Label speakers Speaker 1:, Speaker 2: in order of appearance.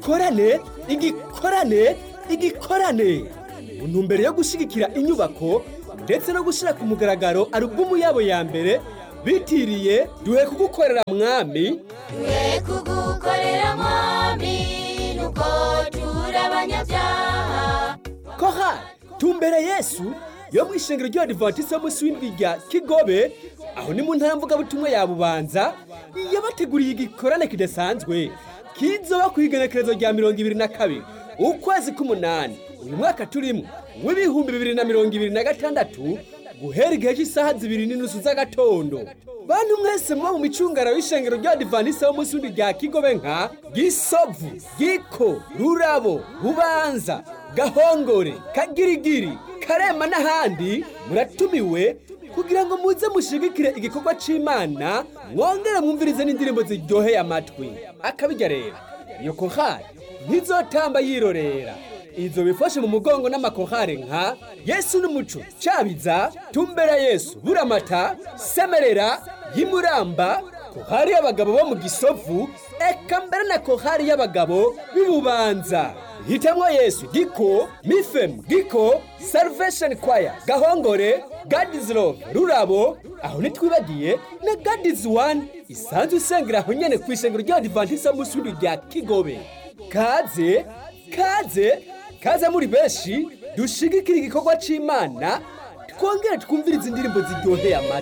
Speaker 1: igikorane igikorane igikorane mu ntumbero yo gushyigikira inyubako ndetse no gushyira ku mugaragaro alubumu yabo ya mbere bitiriye duhe kugukorera mwami
Speaker 2: duhe kugukorera mwami nuko turi abanyabyaha
Speaker 1: koha tumbere yesu yo mu ishengero ry'abadivantisite y'umunsi w'indwi rya kigobe aho ni mu ntara mvugabutumwa ya bubanza yabateguriye igikorane kidasanzwe kizoba ku igenekerezo rya mirongo ibiri na kabiri ukwezi k'umunani uyu mwaka turimo w'ibihumbi bibiri na mirongo ibiri na gatandatu guhera igihe cy'isaha zibiri n'inusu z'agatondo bantu mwese muba mu micungara w'ishengero ry'abadivantisite y'umunsi w'indwi rya kigobe nka gisovu giko rurabo bubanza gahongore kagirigiri karema n'ahandi muratumiwe kugira ngo muze mushigikire igikorwa c'imana mwongere mwumvirize n'indirimbo ziryoheye amatwi akabijya rero iyo kohari ntizotamba yirorera izo bifashe mu mugongo n'amakohare nka yesu n'umuco cabiza tumbera yesu buramata semerera y'imuramba kohari y'abagabo bo mu gisovu eka mbere na kohari y'abagabo b'ibubanza hitamwo yesu giko mifem giko salvation choir gahongore gadies love rurabo aho ntitwibagiye na gadies one isanzwe isengera aho nyene ku ishengero ry'abadivantisite musundi rya kigobe kaze kaze kaze muri benshi dushigikira igikorwa c'imana twongere twumvirize indirimbo ziryoheye amatwi